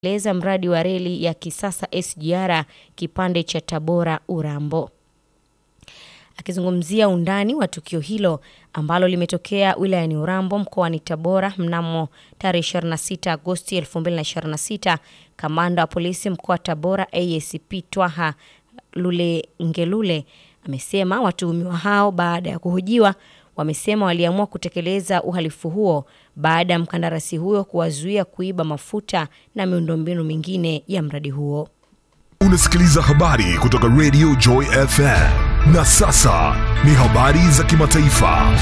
leza mradi wa reli ya kisasa SGR kipande cha Tabora Urambo. Akizungumzia undani wa tukio hilo ambalo limetokea wilayani Urambo mkoani Tabora mnamo tarehe 26 Agosti 2026, kamanda wa polisi mkoa wa Tabora ASP Twaha Lule Ngelule amesema watuhumiwa hao baada ya kuhojiwa wamesema waliamua kutekeleza uhalifu huo baada ya mkandarasi huyo kuwazuia kuiba mafuta na miundombinu mingine ya mradi huo. Unasikiliza habari kutoka Radio Joy FM. Na sasa ni habari za kimataifa.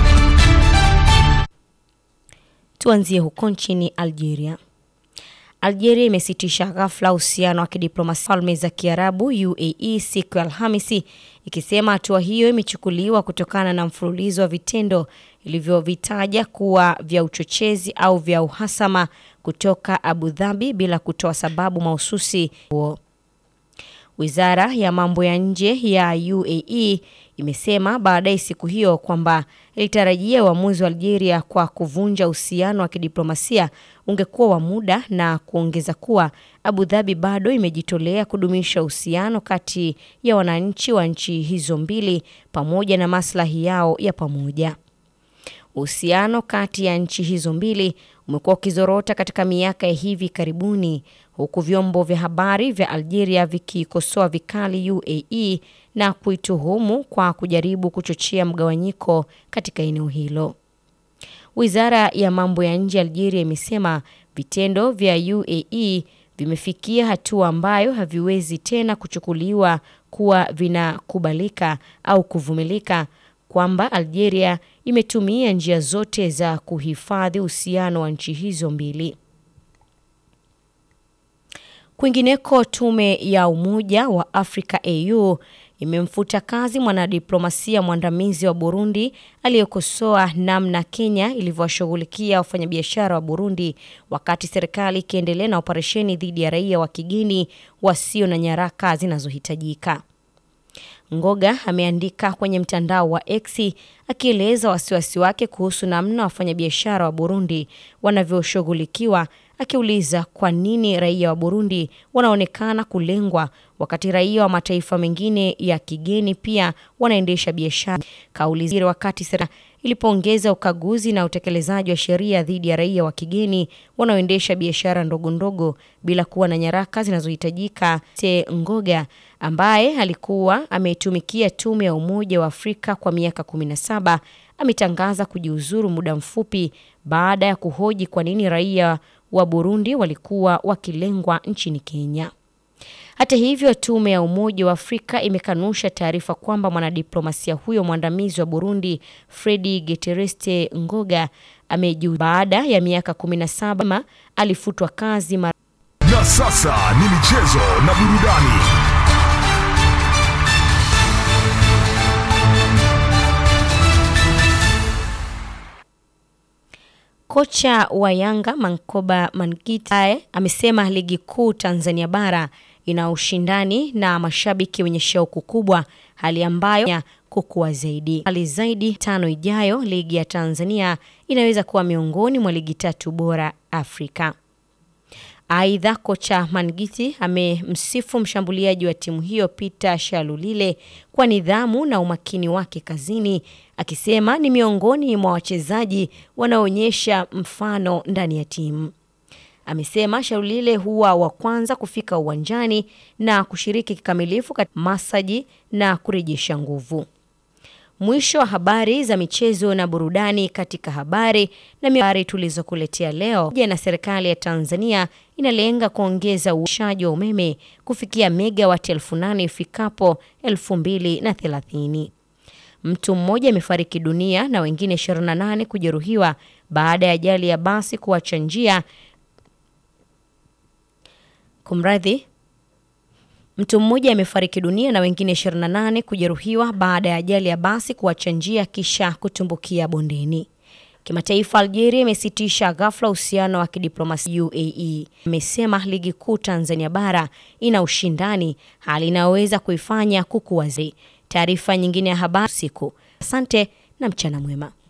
Tuanzie huko nchini Algeria. Algeria imesitisha ghafla uhusiano wa kidiplomasia Falme za Kiarabu UAE siku ya Alhamisi ikisema hatua hiyo imechukuliwa kutokana na mfululizo wa vitendo ilivyovitaja kuwa vya uchochezi au vya uhasama kutoka Abu Dhabi bila kutoa sababu mahususi huo. Wizara ya mambo ya nje ya UAE imesema baadaye siku hiyo kwamba ilitarajia uamuzi wa Algeria kwa kuvunja uhusiano wa kidiplomasia ungekuwa wa muda na kuongeza kuwa Abu Dhabi bado imejitolea kudumisha uhusiano kati ya wananchi wa nchi hizo mbili pamoja na maslahi yao ya pamoja. Uhusiano kati ya nchi hizo mbili umekuwa ukizorota katika miaka ya hivi karibuni huku vyombo vya habari vya Algeria vikikosoa vikali UAE na kuituhumu kwa kujaribu kuchochea mgawanyiko katika eneo hilo. Wizara ya mambo ya nje ya Algeria imesema vitendo vya UAE vimefikia hatua ambayo haviwezi tena kuchukuliwa kuwa vinakubalika au kuvumilika, kwamba Algeria imetumia njia zote za kuhifadhi uhusiano wa nchi hizo mbili. Kwingineko, tume ya Umoja wa Afrika AU imemfuta kazi mwanadiplomasia mwandamizi wa Burundi aliyekosoa namna Kenya ilivyowashughulikia wafanyabiashara wa Burundi wakati serikali ikiendelea na operesheni dhidi ya raia wa kigeni wasio na nyaraka zinazohitajika. Ngoga ameandika kwenye mtandao wa X akieleza wasiwasi wake kuhusu namna wafanyabiashara wa Burundi wanavyoshughulikiwa, akiuliza kwa nini raia wa Burundi wanaonekana kulengwa wakati raia wa mataifa mengine ya kigeni pia wanaendesha biashara. Kauli zile wakati serikali ilipoongeza ukaguzi na utekelezaji wa sheria dhidi ya raia wa kigeni wanaoendesha biashara ndogo ndogo bila kuwa na nyaraka zinazohitajika. Te Ngoga ambaye alikuwa ametumikia tume ya Umoja wa Afrika kwa miaka 17 ametangaza kujiuzuru muda mfupi baada ya kuhoji kwa nini raia wa Burundi walikuwa wakilengwa nchini Kenya. Hata hivyo, tume ya Umoja wa Afrika imekanusha taarifa kwamba mwanadiplomasia huyo mwandamizi wa Burundi Fredi Getereste Ngoga amejiuzulu baada ya miaka 17 alifutwa kazi mara Na sasa ni michezo na burudani. Kocha wa Yanga Mankoba Mangita amesema ligi kuu Tanzania bara ina ushindani na mashabiki wenye shauku kubwa, hali ambayo kukua zaidi. Hali zaidi tano ijayo, ligi ya Tanzania inaweza kuwa miongoni mwa ligi tatu bora Afrika. Aidha, kocha Mangiti amemsifu mshambuliaji wa timu hiyo Peter Shalulile kwa nidhamu na umakini wake kazini, akisema ni miongoni mwa wachezaji wanaoonyesha mfano ndani ya timu. Amesema Shalulile huwa wa kwanza kufika uwanjani na kushiriki kikamilifu katika masaji na kurejesha nguvu. Mwisho wa habari za michezo na burudani. Katika habari na habari tulizokuletea leo, na serikali ya Tanzania inalenga kuongeza uzalishaji wa umeme kufikia megawati elfu nane ifikapo elfu mbili na thelathini. Mtu mmoja amefariki dunia na wengine 28 kujeruhiwa baada ya ajali ya basi kuacha njia. Kumradhi, Mtu mmoja amefariki dunia na wengine 28 kujeruhiwa baada ya ajali ya basi kuacha njia kisha kutumbukia bondeni. Kimataifa, Algeria imesitisha ghafla uhusiano wa kidiplomasia UAE. Amesema ligi kuu Tanzania bara ina ushindani, hali inayoweza kuifanya kukua zaidi. Taarifa nyingine ya habari usiku. Asante na mchana mwema.